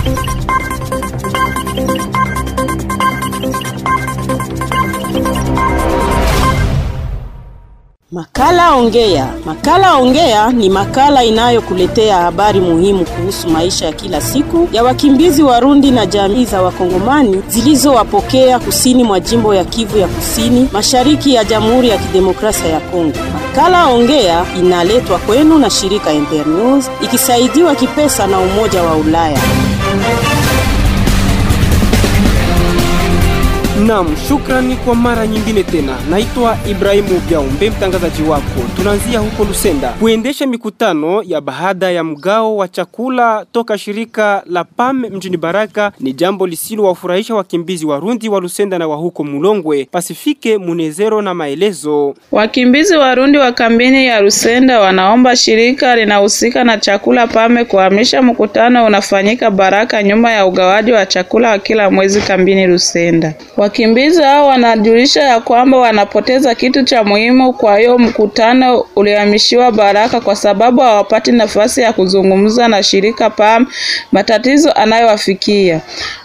Makala Ongea. Makala Ongea ni makala inayokuletea habari muhimu kuhusu maisha ya kila siku ya wakimbizi Warundi na jamii za Wakongomani zilizowapokea kusini mwa jimbo ya Kivu ya Kusini, mashariki ya Jamhuri ya Kidemokrasia ya Kongo. Makala Ongea inaletwa kwenu na shirika Internews ikisaidiwa kipesa na Umoja wa Ulaya. Naam, shukrani kwa mara nyingine tena. Naitwa Ibrahimu Biaumbe, mtangazaji wako. Tunaanzia huko Lusenda kuendesha mikutano ya baada ya mgao wa chakula toka shirika la PAM mjini Baraka ni jambo lisilowafurahisha wakimbizi Warundi wa Lusenda na wa huko Mulongwe. Pasifike Munezero na maelezo. Wakimbizi Warundi wa kambini ya Lusenda wanaomba shirika linahusika na chakula PAME kuhamisha mkutano unafanyika Baraka nyuma ya ugawaji wa chakula wa kila mwezi kambini Lusenda. Wakimbizi hao wanajulisha ya kwamba wanapoteza kitu cha muhimu, kwa hiyo mkutano ulihamishiwa Baraka kwa sababu hawapati nafasi ya kuzungumza na shirika PAM matatizo anayowafikia.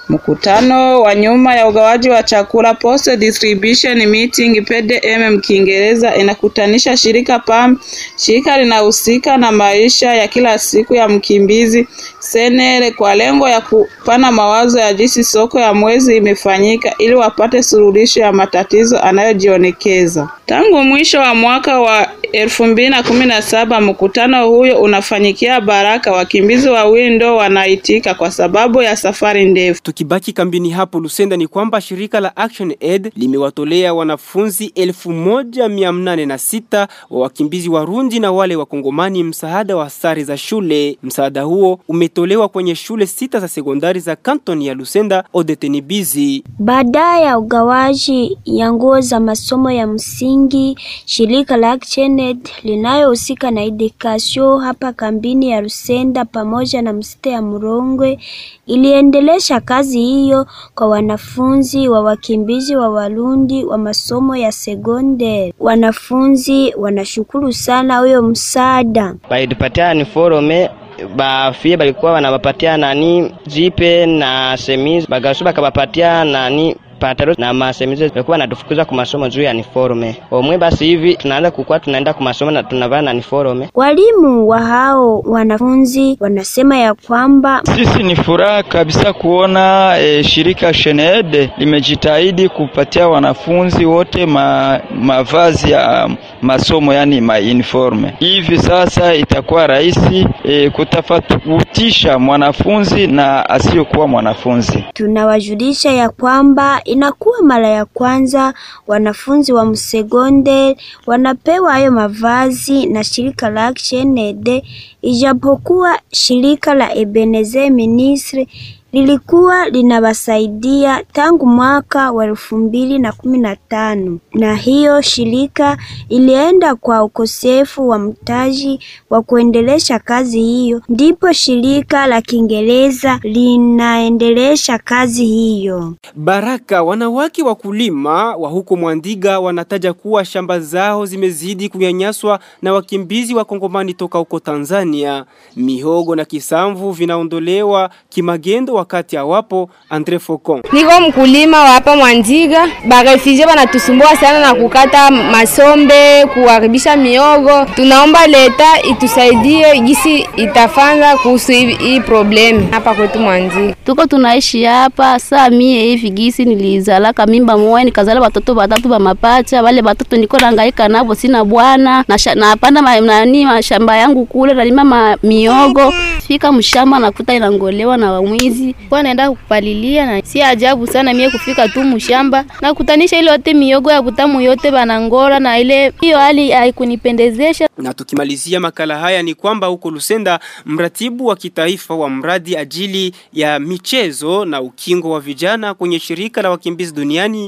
Mkutano wa nyuma ya ugawaji wa chakula post distribution meeting PDM Kiingereza inakutanisha shirika PAM, shirika linahusika na maisha ya kila siku ya mkimbizi senere, kwa lengo ya kupana mawazo ya jinsi soko ya mwezi imefanyika ili wapate suluhisho ya matatizo anayojionekeza. Tangu mwisho wa mwaka wa elfu mbili na kumi na saba mkutano huyo unafanyikia Baraka. Wakimbizi wawili ndo wanaitika kwa sababu ya safari ndefu. Tukibaki kambini hapo Lusenda ni kwamba shirika la Action Aid limewatolea wanafunzi elfu moja mia nane na sita wa wakimbizi Warundi na wale wakongomani msaada wa sare za shule. Msaada huo umetolewa kwenye shule sita za sekondari za kantoni ya Lusenda Odetenibizi. Baada ya ugawaji ya nguo za masomo ya msingi, shirika la Action Aid linayohusika na edukasio hapa kambini ya Lusenda pamoja na msite ya Murongwe iliendelesha kazi hiyo kwa wanafunzi wa wakimbizi wa Warundi wa masomo ya sekondari. Wanafunzi wanashukuru sana huyo msaada. Balitupatia uniforme bafie balikuwa wanabapatia nani jipe na semizi, bagasu bakabapatia nani pataro na masemizi walikuwa wanatufukuza kwa masomo juu ya uniforme. Omwe basi hivi tunaanza kukua tunaenda kwa masomo na tunavaa na uniforme. Walimu wa hao wanafunzi wanasema ya kwamba sisi ni furaha kabisa kuona e, shirika Shened limejitahidi kupatia wanafunzi wote ma, mavazi ya masomo yani ma uniforme. Hivi sasa itakuwa rahisi e, kutofautisha mwanafunzi na asiyokuwa mwanafunzi. Tunawajulisha ya kwamba inakuwa mara ya kwanza wanafunzi wa msegonde wanapewa hayo mavazi na shirika la Action Aid, ijapokuwa shirika la Ebenezer Ministry lilikuwa linawasaidia tangu mwaka wa elfu mbili na kumi na tano na hiyo shirika ilienda kwa ukosefu wa mtaji wa kuendelesha kazi hiyo, ndipo shirika la Kiingereza linaendelesha kazi hiyo. Baraka, wanawake wakulima wa huko Mwandiga wanataja kuwa shamba zao zimezidi kunyanyaswa na wakimbizi wa Kongomani toka huko Tanzania. Mihogo na kisamvu vinaondolewa kimagendo wakati hawapo. Andre Focon: niko mkulima wa hapa Mwandiga, barefugee wanatusumbua sana na kukata masombe, kuharibisha miogo. Tunaomba leta itusaidie gisi itafanya kuhusu hii problem hapa kwetu Mwandiga. Tuko tunaishi hapa saa mie hivi gisi nilizalaka mimba moja nikazala watoto watatu wa mapacha. Wale watoto niko nahangaika navo, sina bwana na napanda ma, nani mashamba yangu kule nalima ma, miogo fika mshamba nakuta inangolewa na wamwizi kwa naenda kupalilia, na si ajabu sana mie kufika tu mshamba na kutanisha ile yote miogo ya butamu yote banangola, na ile hiyo hali haikunipendezesha. Na tukimalizia makala haya ni kwamba huko Lusenda, mratibu wa kitaifa wa mradi ajili ya michezo na ukingo wa vijana kwenye shirika la wakimbizi duniani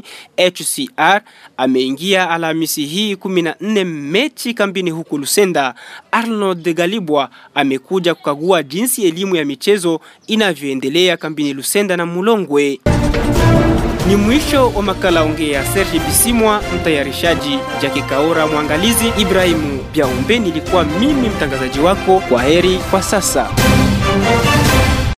HCR ameingia Alhamisi hii 14 mechi kambini huko Lusenda. Arnold Galibwa amekuja kukagua jinsi elimu ya michezo inavyoendelea kambini Lusenda na Mulongwe. Ni mwisho wa makala ongea. Serge Bisimwa mtayarishaji, Jake Kaora mwangalizi, Ibrahimu Biaumbe nilikuwa mimi mtangazaji wako. Kwa heri kwa sasa.